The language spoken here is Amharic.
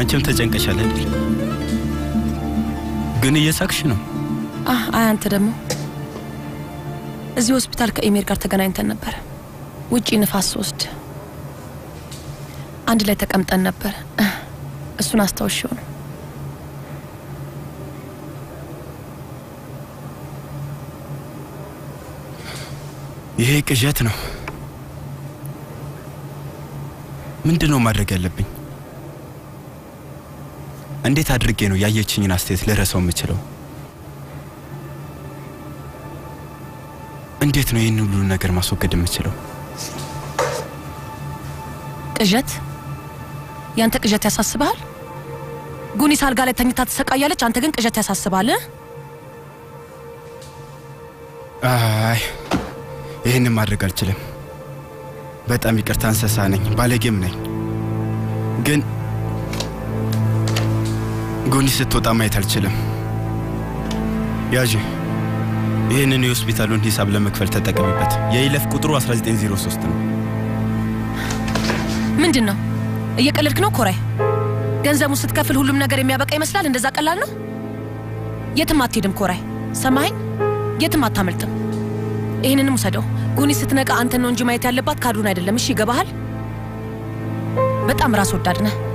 መቼም ተጨንቀሻል አይደል? ግን እየሳቅሽ ነው። አህ አይ አንተ ደግሞ እዚህ ሆስፒታል ከኢሜር ጋር ተገናኝተን ነበር። ውጪ ንፋስ ስወስድ አንድ ላይ ተቀምጠን ነበር። እሱን አስታውሽው ነው። ይሄ ቅዠት ነው። ምንድን ነው ማድረግ ያለብኝ? እንዴት አድርጌ ነው ያየችኝን አስተያየት ልረሳው የምችለው? እንዴት ነው ይህን ሁሉ ነገር ማስወገድ የምችለው? ቅዠት? ያንተ ቅዠት ያሳስብሃል? ጉኒስ አልጋ ላይ ተኝታ ትሰቃያለች፣ አንተ ግን ቅዠት ያሳስባል? አይ ይህንን ማድረግ አልችልም። በጣም ይቅርታ፣ እንስሳ ነኝ፣ ባለጌም ነኝ። ግን ጎኒ ስትወጣ ማየት አልችልም። ያዥ፣ ይህንን የሆስፒታሉን ሂሳብ ለመክፈል ተጠቀሚበት። የይለፍ ቁጥሩ 1903 ነው። ምንድን ነው እየቀለድክ ነው ኮራይ? ገንዘቡን ስትከፍል ሁሉም ነገር የሚያበቃ ይመስላል? እንደዛ ቀላል ነው? የትም አትሄድም ኮራይ፣ ሰማኸኝ? የትም አታመልጥም። ይህንንም ውሰደው። ጉኒ ስትነቃ አንተን ነው እንጂ ማየት ያለባት ካዱን አይደለም። እሺ ይገባሃል? በጣም ራስ ወዳድ ነህ።